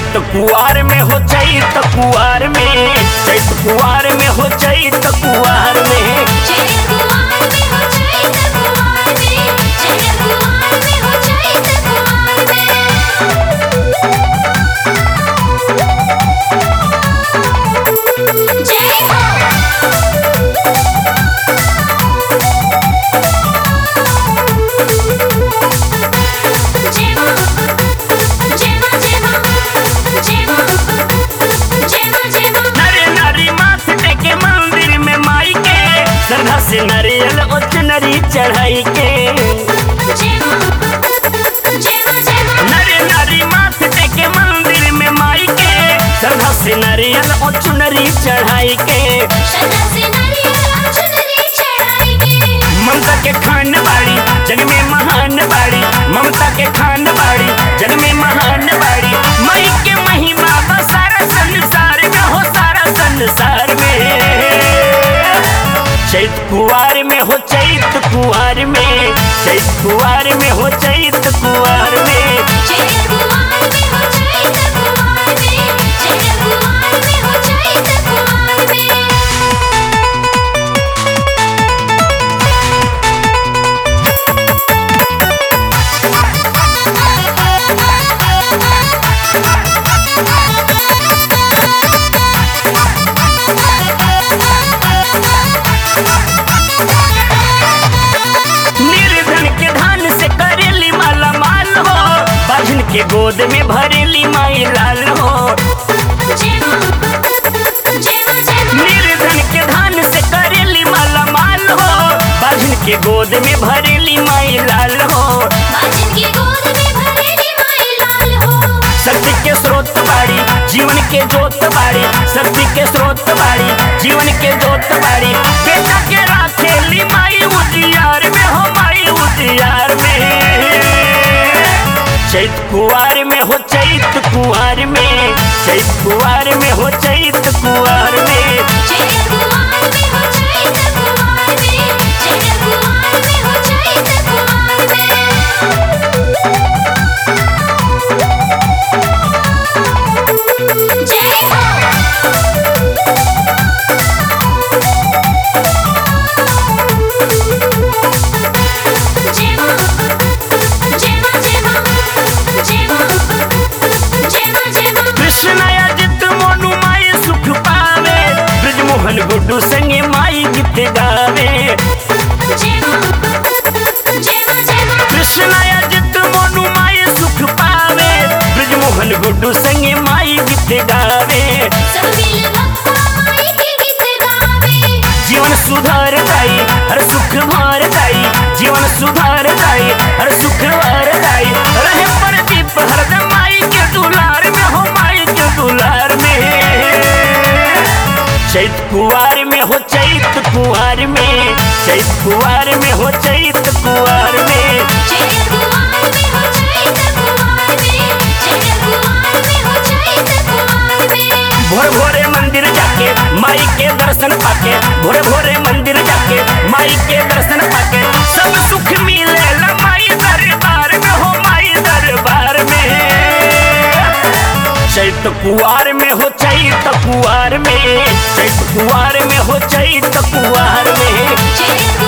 चैत कुआर में हो चैत कुआर में चैत कुआर में हो चैत कुआर में चैत कुआर में हो चैत कुआर में चैत कुआर में हो चैत कुआर में जय हो जय मां जय मां जय मां जय मां जय मां जय मां नरे नारी माथ टेके मंदिर में माई के श्रद्धा से नारियल उच्च नरी चढ़ाई के जय मां जय मां जय मां नरे नारी माथ टेके मंदिर में माई के श्रद्धा से नारियल उच्च नरी चढ़ाई के श्रद्धा से नारियल चुनरी चढ़ाई के ममता के खान बाड़ी जग में महान बाड़ी ममता के खान बाड़ी जग में महान बाड़ी माई के महिमा बा सारा संसार में हो सारा संसार में चैत कुआर में हो चैत कुआर में चैत कुआर में हो चैत कुआर में चैत कुआर में हो चैत कुआर में चैत कुआर में हो चैत कुआर में निर्धन के धान से करेली माला माल हो बाझन के गोद में भरेली माई लाल हो जय मां जय मां जय मां निर्धन के धान से करेली माला माल हो बाझन के गोद में भरेली माई लाल हो बाजन की गोद में भरेली माई लाल हो शक्ति के स्रोत बाड़ी जीवन के जोत बाड़ी शक्ति के स्रोत बाड़ी जीवन के जोत बाड़ी बेटा के राखेली माई उजियार में हो माई उजियार में चैत कुआर में हो चैत कुआर में चैत कुआर में हो चैत कुआर में चैत कुआर में हो चैत कुआर में चैत कुआर में हो चैत कुआर में जय हो जय मां जय मां जय मां जय मां जय मां जय मां कृष्ण अजित मोनू माई सुख पावे ब्रजमोहन गुड्डू संगे माई गीत गावे जय मां जय मां जय मां कृष्ण अजित मोनू माई सुख पावे ब्रजमोहन गुड्डू संगे माई गीत गावे सब मिल बप्पा माई के गीत गावे जीवन सुधार दाई हर सुख भार दाई जीवन सुधार दाई हर सुख भार दाई रहे प्रदीप हरदम माई के दुलार में हो माई के दुलार में चैत कुआर में हो चैत कुआर में चैत कुआर में हो चैत कुआर में चैत कुआर में हो चैत कुआर में चैत कुआर में हो चैत कुआर में भोर भोरे मंदिर जाके माई के दर्शन पाके भोरे भोरे मंदिर जाके माई के दर्शन पाके सब सुख मिले माई दरबार में हो माई दरबार में चैत कुआर में हो चैत कुआर में चैत कुआर में हो चैत कुआर में चैत